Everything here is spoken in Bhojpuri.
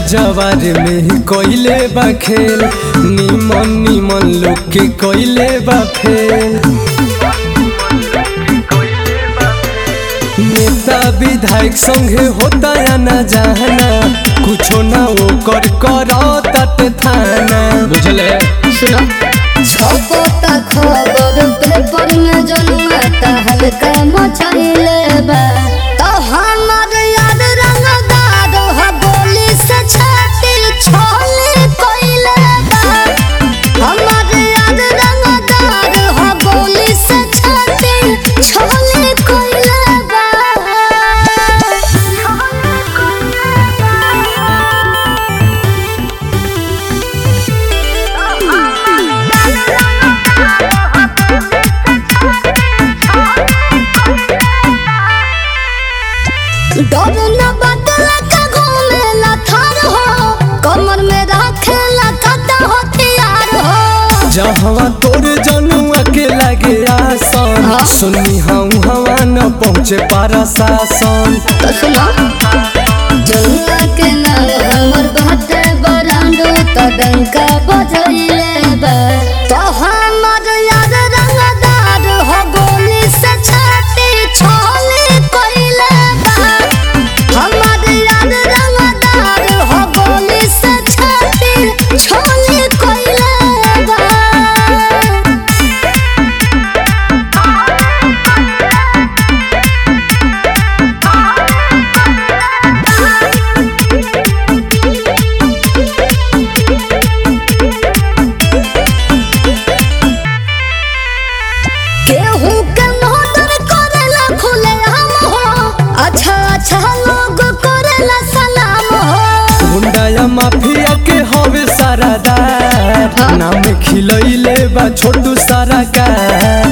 जवार में ही कोइले बा खेल निमन निमन लोग के कोइले बा फेल नेता विधायक संगे होता या ना जाना कुछो ना वो कर करो तट थाना बुझले सुनो छपोता खबर पेपर में जनुआ हल्का मचैले बा तो हमर याद रंगदार ह गोली से छाती छोले कोइले बा हमर याद रंगदार ह गोली से छाती छोले कोइले बा डर न बदला का घूमेला थार हो कमर में रखेला कता हथियार हो जहवा तोर जनुआ के लगे आसन हाँ। सुनी हम हवा न पहुँचे पारा शासन तो सुनो जनुआ के नाम हमर बाटे बरांडो त डंका बजैले बा तो हमर याद रंगदार हो गोली से छाती छोले कोइले बा हमर याद रंगदार हो गोली से छाती छोले कोइले बा केहू के नोदर करेला खुले हम हो अच्छा अच्छा लोग करेला सलाम हो गुंडा या माफिया के हवे सारा दार हाँ। नाम खिलैले बा छोटू सारा का